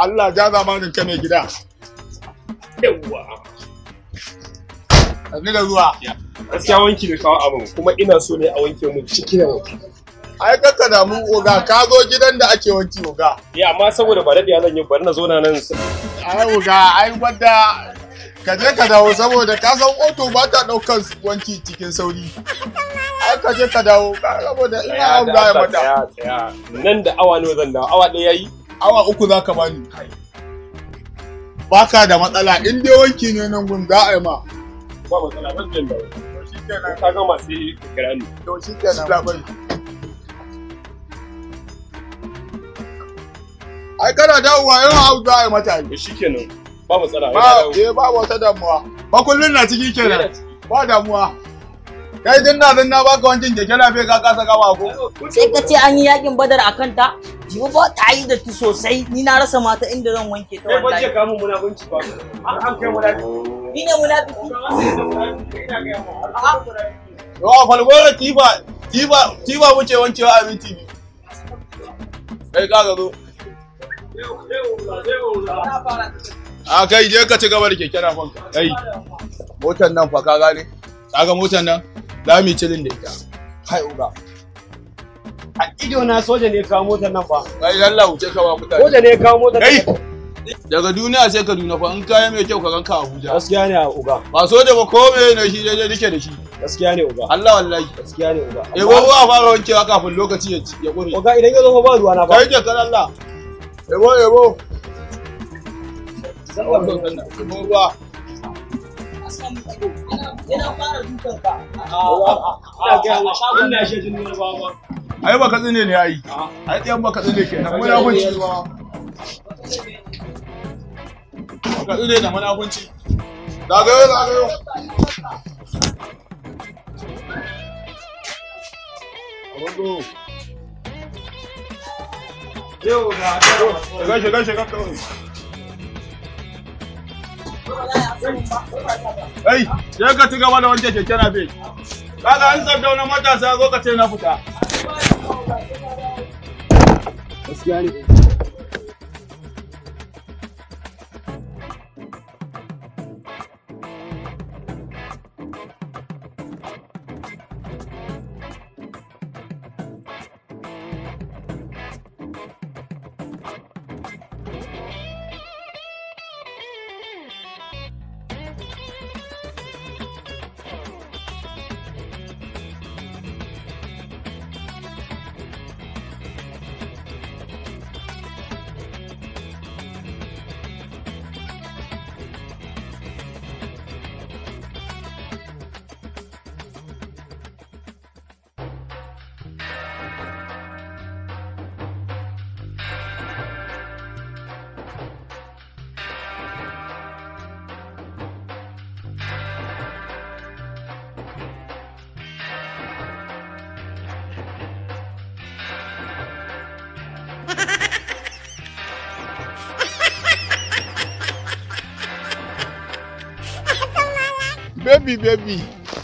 Allah ja zamanin ka mai gida. Yawwa. Sannu da zuwa. Gaskiya wanki da kawo abin kuma ina so ne a wanke mun ciki da waje. Ai kakka damu oga ka zo gidan da ake wanki oga. Ya amma saboda ba daɗiya zan yi bari na zo na nan Ai oga ai wadda ka je ka dawo saboda ka san oto ba ta ɗaukar wanki cikin sauri. Ai ka je ka dawo ka- saboda ina Tsaya abu da da ya Allah, mata. tsaya, tsaya. Nan da awa nawa zan dawo awa ɗaya yayi. Awa uku za ka bani. Baka da matsala in dai wanki ne nan gun za a yi ma. Ba matsala ban jin dawo. To shi kenan. Ka gama sai ka kira ni. To shi kenan labai. Ai kana dawowa yawan abu za a yi mata yi. To shikenan. Ba matsala. ina Ba, dawo. eh ba wata damuwa. Makullin na ciki kenan. Ba damuwa. Kai din na din na baka wankin keke lafiya ka kasa gama ko. sai ka ce an yi yakin badar a kanta jibo ba ta yi da tu sosai ni na rasa mata inda zan wanke ta Kai ban ce wallahi ka mun munafunci ba. An an kai munafiki. ni ne munafiki Yawa falgora tifa tifa tifa wuce wancewa a minti biyu. Kai ka ga zo. A kai je ka ci gaba da keke na fanka. Kai. Motar nan fa ka gane. Kaga motar nan za mu yi cilin da ita. Kai uga. A ido na soja ne kawo motar nan ba. Kai lalla wuce ka ba mutane. Soja ne kawo motar Kai. nan. Daga duniya sai Kaduna fa in kaya mai kyau ka ganka Abuja. Gaskiya ne a uga. Ba so da ba ko me ne shi daidai dake da shi. Gaskiya ne uga. Allah wallahi. Gaskiya ne uga. Eh ba a fara wankewa kafin lokaci ya ci ya kure. Uga idan ya zo fa ba ruwa na ba. Kai ke kan Allah. Ebo ebo. Ebo ruwa. ina fara dukan ka Ina ga ina shi jin wani ba. Ai baka tsine ne ai. Ai ɗayan baka tsine kenan. Munafunci. Baka tsine da munafunci. Zagayo zagayo. Abugo. Yau ga Shiga shiga shiga kawai. Ai, sai ka ci gaba da wanke keke na bai. Kaga an sardauna matasa zo ka ce na fita. gaskiya ne. Baby baby.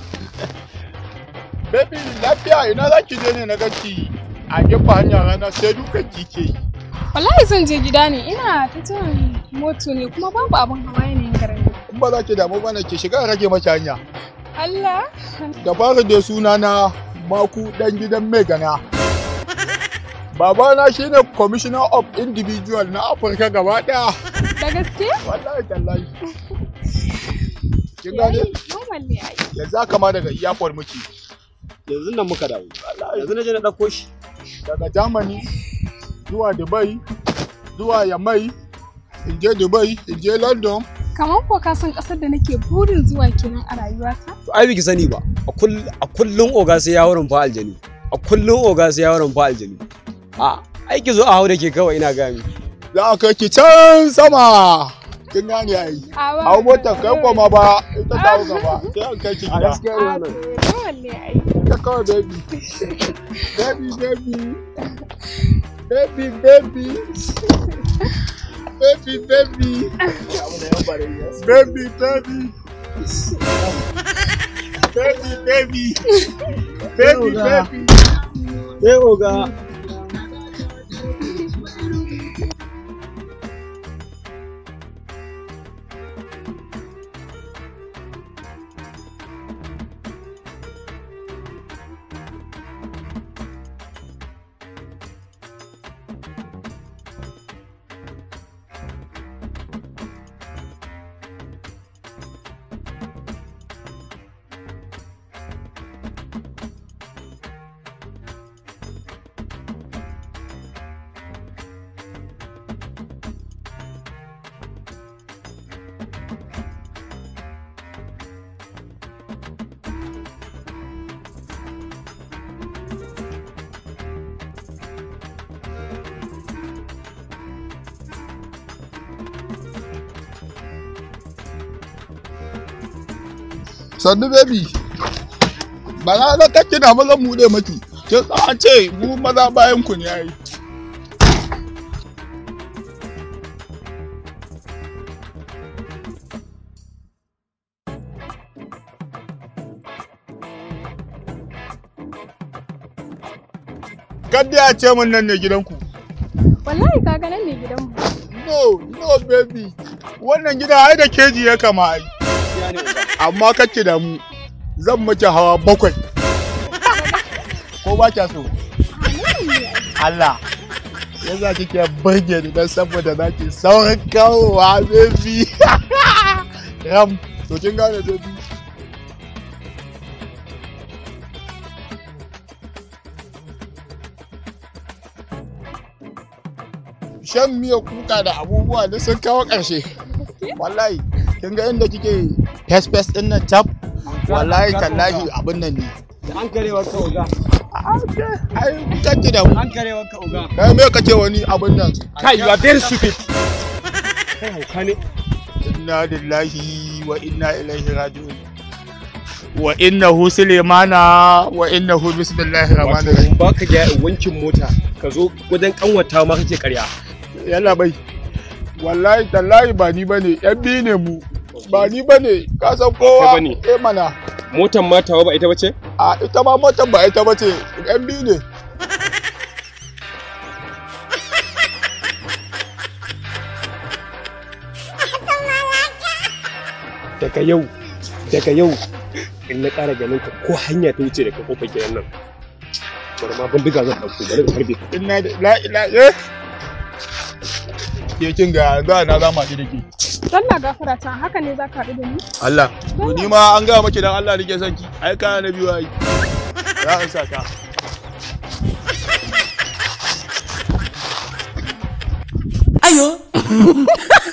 Baby lafiya ina za ki je ne na ganki a gefen hanya rana sai dukan kike yi. Wallahi zan je gida ne ina ta jiran moto ne kuma babu abin hawa yanayin garin nan. In ba za ki damu bana ki shiga in rage maki hanya. Allah Da fara da suna na maku dan gidan mai gana. Babana shine commissioner of individual na Afirka gaba daya. da gaske? Wallahi tallahi. Kin gane? Normal ne ai. Yanzu haka ma daga iyakar muke. Yanzu nan muka dawo. Yanzu na je na ɗauko shi. Daga Germany zuwa Dubai zuwa Yamai in je Dubai in je London Kamar ko ka san ƙasar da nake burin zuwa kenan a rayuwata? To ai biki sani ba. A kull- a kullun oga sai ya wurin fa aljani. A kullun oga sai ya wurin fa aljani. A ai ki zo a hau da ke kawai ina gami. za a kai ki can sama. Kin gane ai. A ba- Hau motar kai koma ba ita ta hau gaba sai an kai ki gida. A to normal ne ai. Ta kawai baby. Baby baby. Baby baby. Baby baby. Baby baby. Baby baby. Baby baby. Eh oga. sannu baby ba na ga kake na maza mu dai maki kin san an ce mu maza bayan ku ne ai Kadda ya ce min nan ne gidanku. Wallahi kaga nan ne gidanmu. No, no baby. Wannan gida ai da keji ya kama ai. Amma kake da mu. Zan miki hawa bakwai. Ko ba kya so? Allah. Yasa kike burge ni dan saboda zaki saurin kawowa baby. Ram, to kin gane baby. Shan miya kuka da abubuwa da sun kawo ƙarshe. Wallahi, kin ga inda kike fes fes din nan tab. Wallahi tallahi abin nan ne. An karewa ka oga. Ai kake da mu. An karewa ka oga. Kai me kake wani abin nan? Kai, you are very stupid. Kai hauka ne. Inna lillahi wa inna ilaihi raji'un. Wa innahu Sulemana wa innahu bismillahir rahmanir Wato rahim. ba ka ga wankin mota ka zo wajen kanwata ma kake karya. Yalla bai. Wallahi tallahi ba ni bane, yan biyu ne mu. Ba ni bane, ka san kowa. Kai bane. Eh mana. Motan ma tawa ba ita bace? A ita ma motar ba ita bace, yan biyu ne. Daga yau, daga yau in na ƙara ganin ka ko hanya ta wuce daga kofar gidan nan. Bari ma bindiga zan ɗauko bari in harbe ka. Inna da la ila eh. Ke kin ga za na zama ki da ke. Allah gafara ta haka ne za ka haɗu da ni? Allah. To ni ma an gaya maki dan Allah nake son ki. Ai kana na biyu ai. Za in sa ka. Ayo.